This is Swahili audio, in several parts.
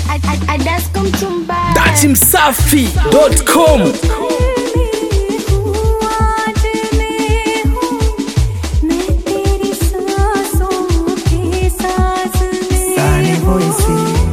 Adasko Mtumbaya. Dati Msafi.com Sunny voice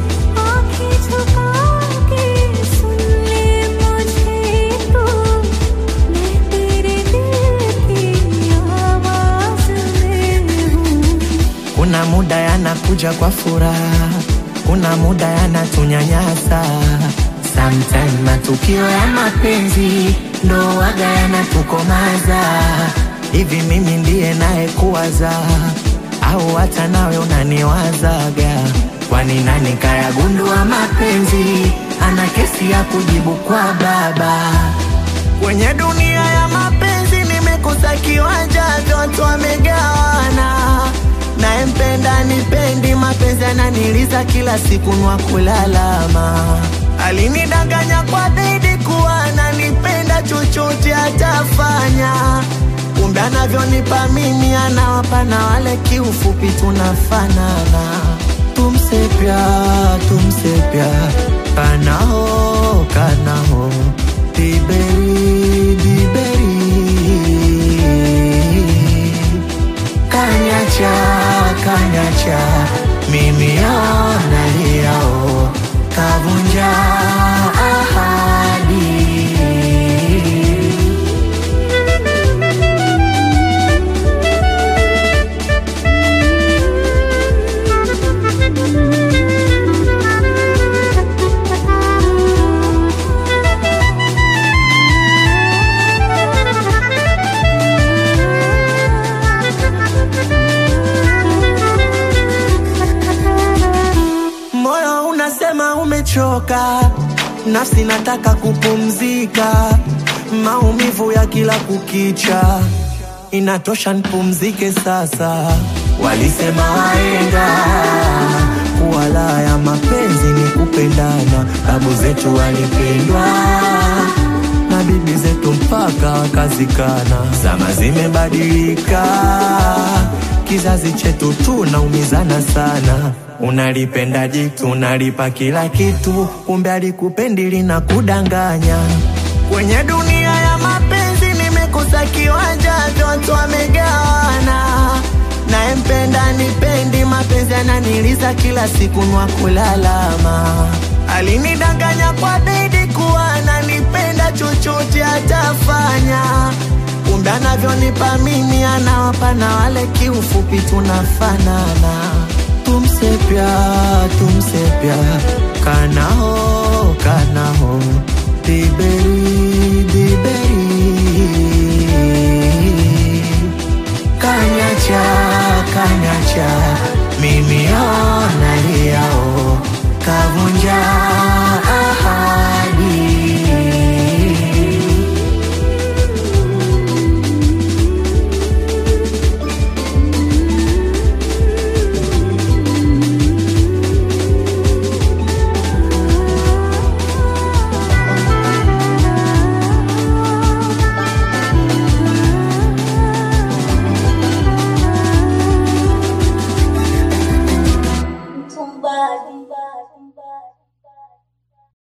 Kuna muda yanakuja kwa furaha, kuna muda yanatunyanyasa. Sometime matukio ya mapenzi ndo waga yanatukomaza. Hivi mimi ndiye naye kuwaza au hata nawe unaniwazaga? Kwani nani kayagundua mapenzi ana kesi ya kujibu kwa baba? Kwenye dunia ya mapenzi nimekosa kiwanja, vyote wamegawana. Nayempenda nipendi, mapenzi ananiliza kila siku nwa kulalama. Alinidanganya kwa bedi kuwa ananipenda, chochote atafanya. Kumbe anavyonipa mimi anawapa na wale, kiufupi tunafanana. Tumse pyar, tumse pyar, kana ho, kana ho Diberi, diberi Kanyacha, kanyacha Mimi ona liao Kavunja ahadi Moyo unasema umechoka, nafsi nataka kupumzika, maumivu ya kila kukicha, inatosha nipumzike sasa. Walisema waenga kuwa la ya mapenzi ni kupendana, babu zetu walipendwa na bibi zetu mpaka wakazikana. Zama zimebadilika, kizazi chetu tunaumizana sana. Unalipenda jitu, unalipa kila kitu, kumbe alikupendi lina kudanganya. Kwenye dunia ya mapenzi nimekosa kiwanja, vyote wamegawana. Nayempenda nipendi, mapenzi ananiliza kila siku nwa kulalama. Alinidanganya kwa bedi kuwa ananipenda, chochote atafanya. Kumbe anavyonipa mimi anawapa na wale, kiufupi tunafanana. Tumse pyar, tumse pyar, kana ho, kana ho, diberi, diberi Kanyacha, kanyacha, mimi ona liao Kavunja